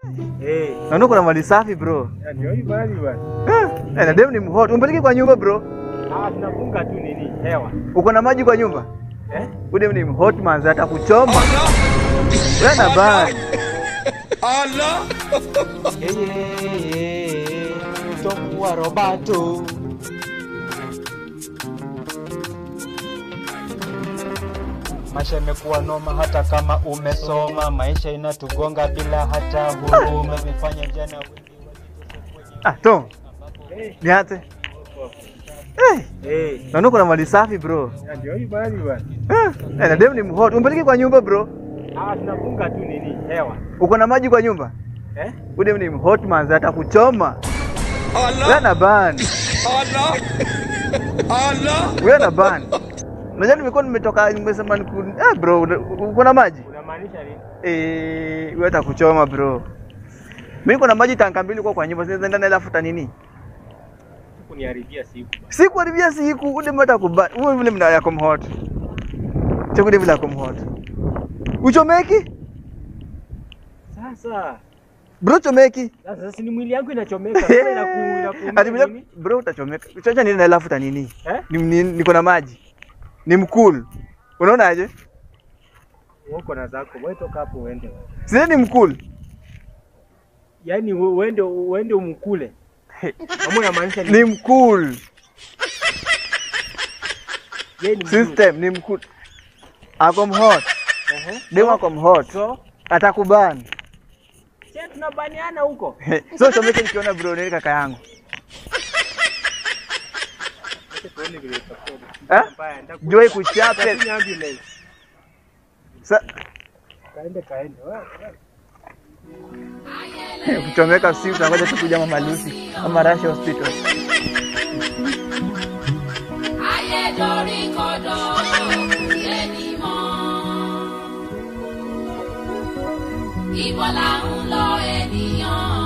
Eh, Naona kuna mali safi bro. ndio hii bali bwana. Eh, na dem ni mhot. Umpeleke kwa nyumba bro. Ah, tunafunga tu nini? Hewa. Uko na maji kwa nyumba? Eh? Udem ni mhot manzi hata kuchoma. Wewe na bani. Yeye Tom wa Roberto. Maisha imekuwa noma hata kama umesoma, maisha inatugonga bila hata huruma, imefanya jana wengi Ah, Tom. Niate. Eh, Eh, naona kuna mali safi bro. ndio hii bali bwana. Eh, na dem ni mhot. Umpeleke kwa nyumba bro. Ah, tunafunga tu nini? Hewa. Uko na maji kwa nyumba? Eh? Udem ni mhot manzi hata kuchoma. Wewe na bani. Wewe na bani. Unajua nimekuwa nimetoka nimesema niku eh bro, una- uko na maji? Unamaanisha nini? Eh, wewe atakuchoma bro. Mimi kuna maji tanka mbili kwa kwa nyumba, sasa ndani alafuta nini? Kuniharibia siku. Sikuharibia siku, ule mata kubali. Wewe vile mna yako mhot. Chakule vile yako mhot. Uchomeki? Sasa Bro chomeki. sasa si ni mwili yangu inachomeka. Sasa inaku inaku. Ati vile bro utachomeka. Uchacha nini na alafuta nini? Eh? Ni, ni, niko na maji. Ni mkul. Unaonaje? Uko na zako. Wewe toka hapo uende. Sisi ni mkul. Yaani we- uende uende umkule. Kama unamaanisha Ni mkul. Yeye ni mzuri. System ni mkul. Ako mhot. Ehe. Demu ako mhot. So, Atakubani. sisi tunabaniana huko. so chomeke nikiona bro ni kaka yangu. Acha tuone vile itakuwa. Eh? Mbaya, ndaku- Jua ikuchape. Lakini ambulance. Sa Kaende kaende. Wewe, wewe. kuchomeka si utangoja tukuja mama Lucy ama Rasha Hospital. ayédoríkodò yé ni mọ́. Ibo là ń lọ ènìyàn